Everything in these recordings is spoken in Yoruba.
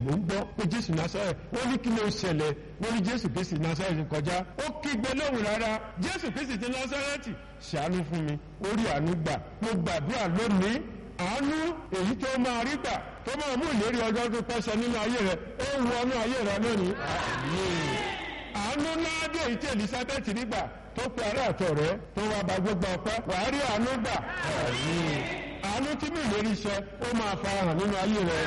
ló ń gbọ́ pé jésù násárẹ̀ wọ́n ní kí ló ṣẹlẹ̀ wọ́n ní jésù kristi násárẹ̀ kọjá ó kígbe lóhùn rárá jésù kristi ti násárẹ́tì ṣàánú fún mi orí àánú gbà mo gbàdúrà lónìí àánú èyí tó máa rí gbà tó máa mú ìlérí ọjọ́ tó pẹ́sẹ̀ nínú ayé rẹ ó wọ inú ayé rẹ lónìí àánú náà dé èyí tí elizabeth nígbà tó pe ará àtọ̀ rẹ tó wá bá gbogbo ọpẹ́ wàá rí àánú gbà àánú tí mi ìlérí iṣẹ́ ó máa farahàn nínú ayé rẹ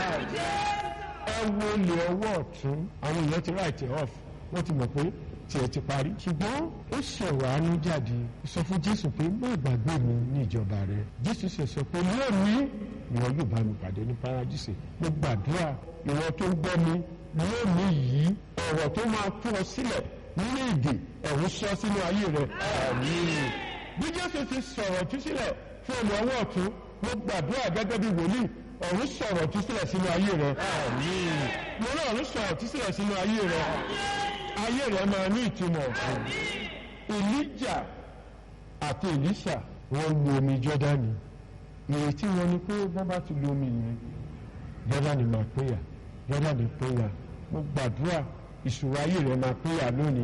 ẹ wo ilé ọwọ́ ọ̀tún àwọn èèyàn ti write it off wọ́n ti mọ̀ pé tiẹ̀ ti parí ṣùgbọ́n ó sọ̀rọ̀ àánú jáde sọ fún jésù pé má gbàgbé mi ní ìjọba rẹ jésù sì sọ pé lónìí ìwọ yóò bá mi pàdé ní paradíṣe mo gbàdúrà ìwọ tó ń gbọ́ mi lónìí yìí ọ̀rọ̀ tó máa tú ọ sílẹ̀ nínú èdè ẹ̀rù sọ sínú ayé rẹ àmín bí jésù ti sọ̀rọ̀ tú sílẹ̀ fún ọmọ ọwọ́ ọ̀tún mo gbàdúrà gẹ́gẹ́ bí wòlíì ọ̀run sọ̀rọ̀ tú sílẹ̀ sínú ayé rẹ àmín mo náà ọ̀run sọ̀rọ̀ tú sílẹ̀ sínú ayé rẹ ayé rẹ máa ní ìtumọ̀ Èlíjà àti Èlíṣà wọ́n lu omi Jọ́dánì ìrètí wọn ni pé wọ́n bá ti lu omi yẹn Jọ́dánì máa péyà Jọ́dánì péyà mo gbàdúrà ìṣòro ayé rẹ máa péyà lónìí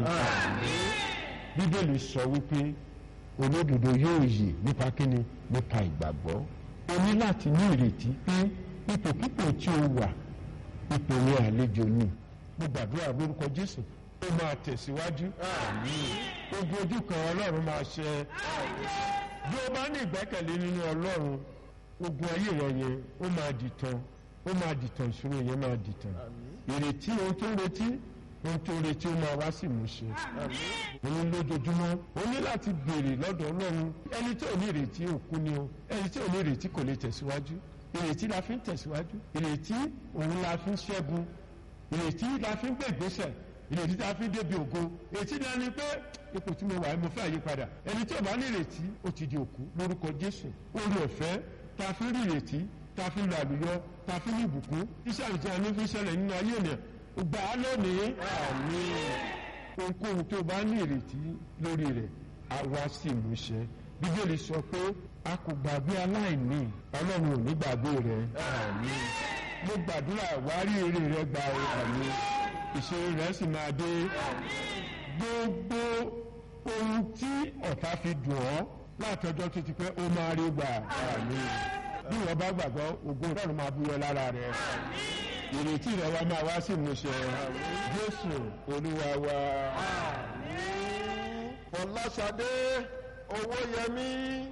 Bíbélì sọ wípé olódodo yóò yè nípa kíni nípa ìgbàgbọ́ o ní láti ní ìrètí pé ipòkípò tí o wà ipò ní àlejò ni mo gbàdúrà lórúkọ Jésù ó máa tẹ̀síwájú ogun ojú kan Ọlọ́run máa ṣe bí o bá ní ìgbẹ́kẹ̀lé nínú Ọlọ́run ogun ayé rẹ yẹn ó máa dìtàn ó máa dìtàn ìṣòro yẹn máa dìtàn ìrètí ohun tó ń retí ohun tó ń retí ó máa wá sí ìmúṣẹ òun lójoojúmọ́ o ní láti béèrè lọ́dọ̀ Ọlọ́run ẹni tí ò ní ìrètí òkú ni o ẹni tí ò ní ìrètí kò lè tẹ̀síwájú ìrètí la fi ń tẹ̀síwájú ìrètí òun la fi ń ṣẹ́gun ìrètí la fi ń gbé ìgbésẹ̀ ìrètí tá a fi débi ògo ètí náà ni pé ipò tí mo wà mo fẹ́ àyípadà ẹni tí ò bá ní ìrètí ó ti di òkú lórúkọ Jésù orí ọ̀fẹ́ tá a fi rí ìrètí tá a fi lọ àlùyọ tá a fi ní ìbùkún iṣẹ́ àti àní fi ṣẹlẹ̀ nínú ayé ènìyàn gbà á lónìí àmín ohunkóhun tó bá ní ìrètí lórí rẹ̀ àwa sì mú ṣẹ bíbélì sọ pé a kò gbàgbé aláìní Ọlọ́run ò ní gbàgbé rẹ̀ àmín mo gbàdúrà wárí èrè rẹ̀ gba àmín ìṣòro rẹ̀ sì máa dé gbogbo ohun tí ọ̀tá fi dùn ọ́ látọjọ́ tó ti pẹ́ ó máa rí gbà àmín bí wọ́n bá gbàgbọ́ ògo Ọlọ́run máa búyọ lára rẹ̀ ìrètí rẹ̀ wá máa wá sí ìmúṣẹ Jésù Olúwa wa. Fọláṣadé Owóyẹmí.